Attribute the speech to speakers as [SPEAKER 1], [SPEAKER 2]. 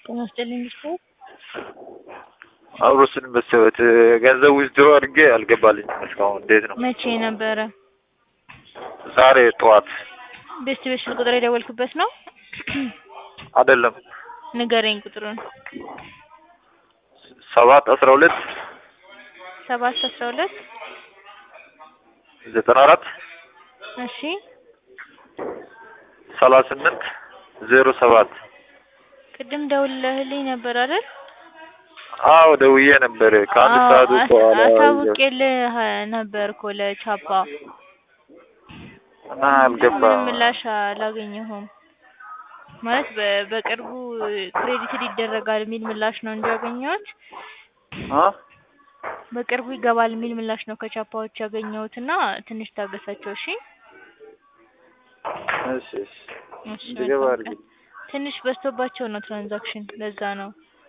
[SPEAKER 1] ጤና ይስጥልኝ ስፖርት
[SPEAKER 2] አብሮ ስንመሰበት ገንዘብ ዊዝድሮ አድርጌ አልገባልኝም እስካሁን። እንዴት ነው?
[SPEAKER 1] መቼ ነበረ?
[SPEAKER 2] ዛሬ ጠዋት
[SPEAKER 1] ቤስት ቤት ስልክ ቁጥር የደወልክበት ነው?
[SPEAKER 2] አይደለም
[SPEAKER 1] ንገረኝ ቁጥሩን።
[SPEAKER 2] ሰባት አስራ ሁለት
[SPEAKER 1] ሰባት አስራ ሁለት
[SPEAKER 2] ዘጠና አራት
[SPEAKER 1] እሺ
[SPEAKER 2] ሰላሳ ስምንት ዜሮ ሰባት
[SPEAKER 1] ቅድም ደውለህልኝ ነበር አይደል?
[SPEAKER 2] አዎ ደውዬ ነበር ከአንድ
[SPEAKER 1] አዎ፣
[SPEAKER 2] ሰዓት
[SPEAKER 1] አስ-
[SPEAKER 2] በኋላ
[SPEAKER 1] አሳውቄልህ ነበር እኮ ለቻፓ
[SPEAKER 2] እና አልገባ
[SPEAKER 1] ምንም ምላሽ አላገኘሁም። ማለት በ- በቅርቡ ክሬዲትድ ይደረጋል የሚል ምላሽ ነው እንጂ ያገኘሁት
[SPEAKER 2] አ?
[SPEAKER 1] በቅርቡ ይገባል የሚል ምላሽ ነው ከቻፓዎች ያገኘሁት እና ትንሽ ታገሳቸው እሺ።
[SPEAKER 2] እሺ እሺ
[SPEAKER 1] እሺ
[SPEAKER 2] እንዲገባ
[SPEAKER 1] መልካም
[SPEAKER 2] አድርጊ።
[SPEAKER 1] ቀን። ትንሽ በዝቶባቸው ነው ትራንዛክሽን ለዛ ነው።